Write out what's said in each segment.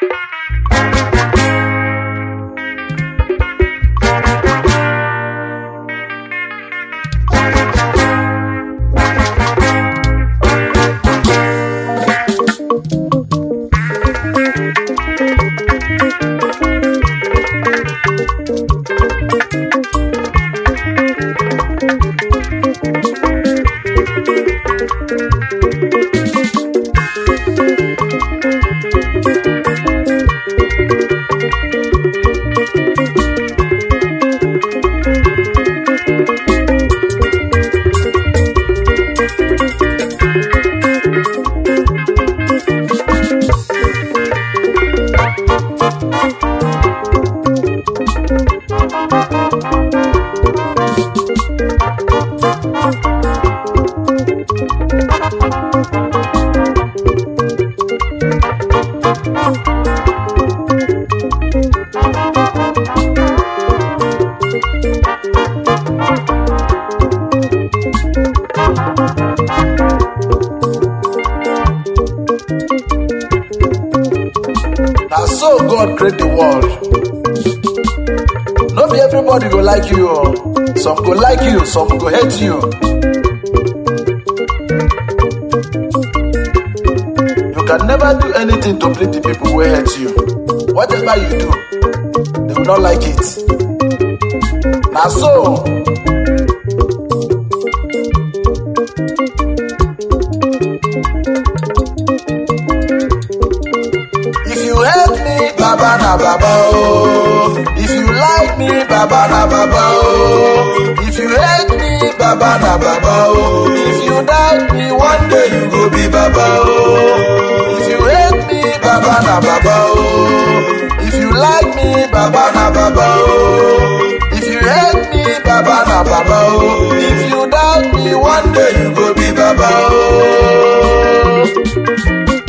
na so god create the world no be everybody go like you o some go like you some go hate you you can never do anything to please the people wey hate you whatever you do they will not like it na so If you hate me, Baba na Baba oh. If you like me, Baba na Baba oh. If you hate me, Baba na Baba oh. If you doubt me, one day you go be Baba oh. If you hate me, Baba na Baba oh. If you like me, Baba na Baba oh. If you hate me, Baba na Baba oh. If you doubt me, one day you go be Baba oh.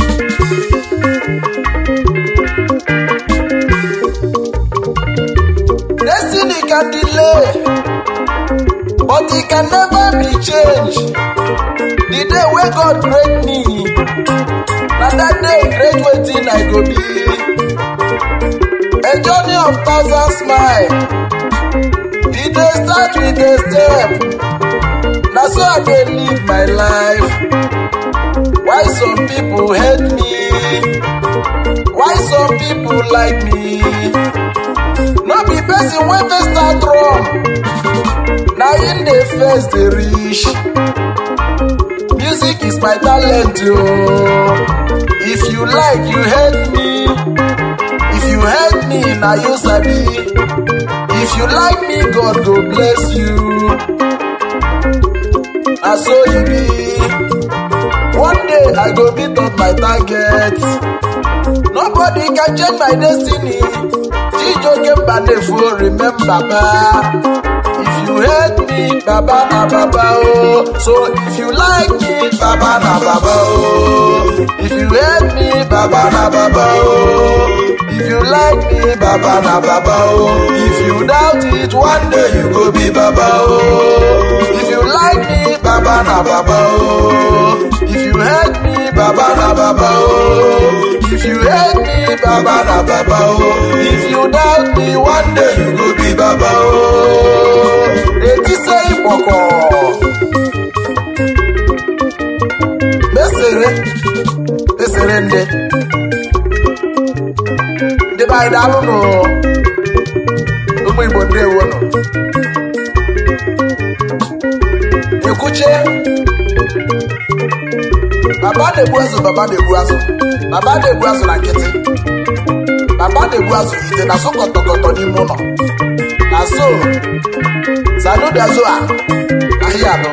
Destiny can delay, but it can never be changed. The day wey God create me, na that day create wetin I go be. A journey of thousand smile, e dey start with a step. Na so I dey live my life. Why some people hate me? Why some people like me? no be person wey first start run na him dey first dey reach music is my talent o if you like you hate me if you hate me na you sabi if you like me god go bless you na so e be one day i go meet up my target nobody can change my destiny chijoke mbanefo remember ba if you hate me baba na baba oh so if you like me baba na baba oh if you hate me baba na baba oh if you like me baba na baba oh if you doubt it one day you go be baba oh if you like me baba na baba oh if you hate me baba na baba oh if you hate me baba na baba oh if you doubt me one day you go be baba oh eti se ipoko mesere mesere nde ndị be anyị daalụ nụ ụmụ igbo ndewo nọ ekwuche baba na-egbu azụ baba na-egbu azụ baba na-egbu azụ na nkịtị baba na-egbu azụ ite na sokọtọkọtọ n'ime ụlọ na so sanudazo a ahịa anọ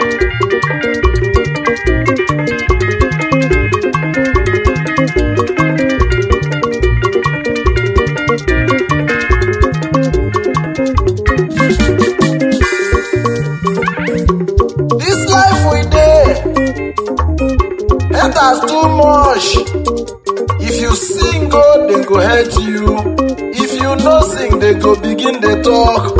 This life we dey haters too much. If you sing go, they go hate you. If you no sing, they go begin dey talk.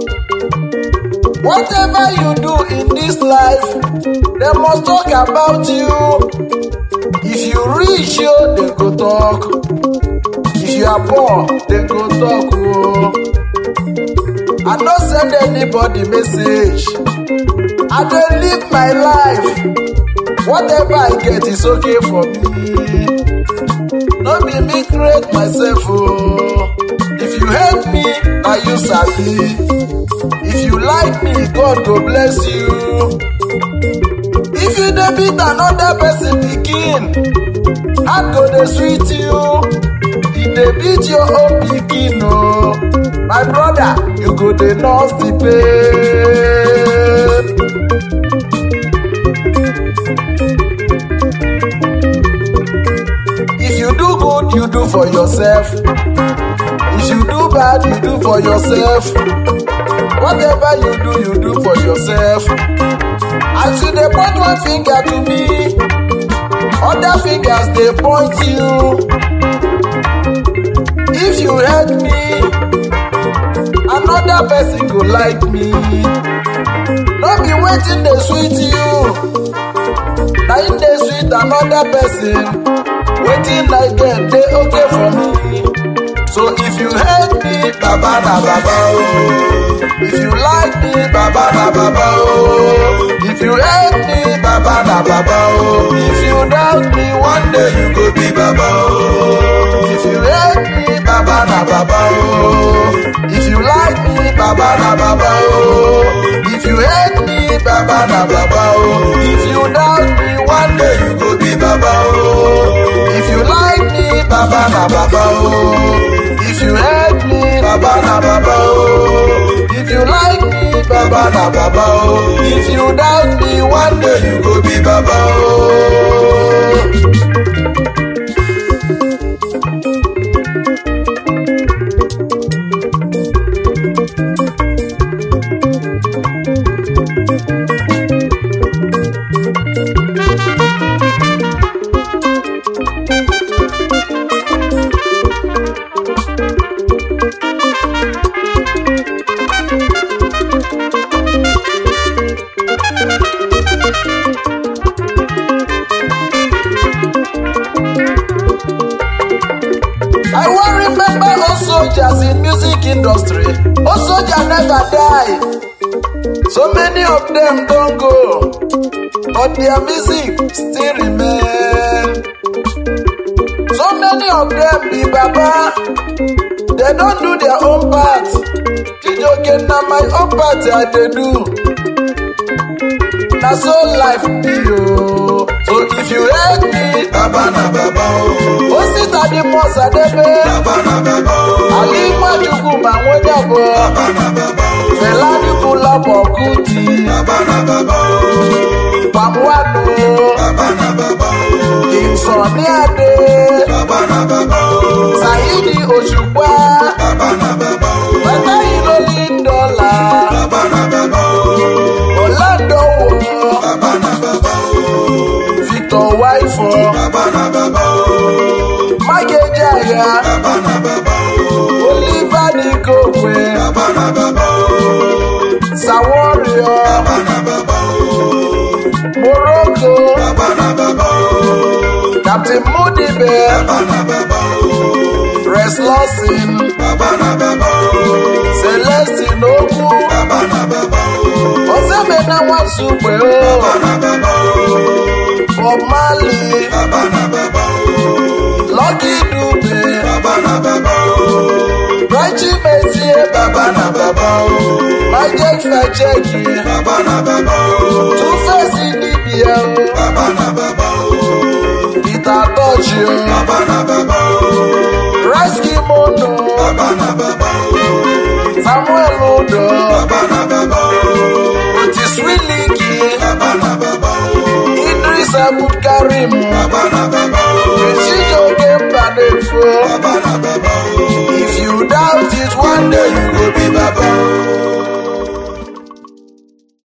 Whatever you do in this life, they must talk about you. If you reach yo, they go talk. If you are poor, they go talk. Oh. I no send anybody message. I dey live my life. Whatever I get is okay for me. No be me create myself oh. If you hate me, na you sabi. If you like me, God go bless you. If you dey beat another person pikin, heart go dey sweet you. E dey beat your own pikin o. My brother, you go dey nurse the pain. If you do good, you do for yourself. If you do bad, you do for yourself. Whatever you do, you do for yourself. As you dey point one finger to me, other fingers dey point you. If you hate me, another person go like me. No be wetin dey sweet you, na im dey sweet another person. Wetin I get dey okay for me. So if you hate me, baba na baba oh. If you like me, baba na baba oh. If you hate me, baba na baba oh. If you doubt me, one day you go be baba oh. If you hate me, baba na baba oh. If you like me, baba na baba oh. If you hate me, baba na baba oh. If you doubt me, one day you go be baba oh. If you like me, baba na baba oh. If you hate me, baba na baba oh. If you like me, baba na baba oh. If you doubt me, one day you go be baba oh. I wan remember old soldiers in music industry. Old soldiers never die. So many of them don go, but their music still remain. So many of them be baba, they don do their own part. Chijoke na my own part I dey do. Na so life be o. So if you hate me, Baba na baba oh, Osita di Mọsadebe, baba na baba oh, Ali Nwachukwu ma nwejabọ, baba na baba oh, Fela Anikulapo Kuti, baba na baba oh, Pamwanu, baba na baba oh, King Sunny Ade, baba na baba oh, Saheedi Òṣùpá, baba na baba oh, Bàtà Ìlólí Dọ́là, baba na baba oh, Ọ̀làdọ̀wọ̀, baba na baba oh, Victor Waifọ, baba na baba oh, Mákejì baba na baba oh, Oliver Nikokwe, baba na baba oh, Saworio, baba na baba oh, Morocco, baba na baba oh, Captain Mudibe, baba na baba oh, Rex Lawson, baba na baba oh, Celestine Okwu, baba na baba oh, Osemena Nwasukwe o, baba na baba oh, Bob Marley, baba na baba oh, Lucky Dube, baba na baba oh, Raichi Mezie, baba na baba oh, Michael Facheki, baba na baba oh, Two-Face Idibia o, baba na baba oh, Peter Tochi o, baba na baba oh, Rice Kimono, baba na baba oh, Samuel Odo, baba na baba oh, Otis Wiliki, baba na baba oh, Idris Abdulkarim, baba na baba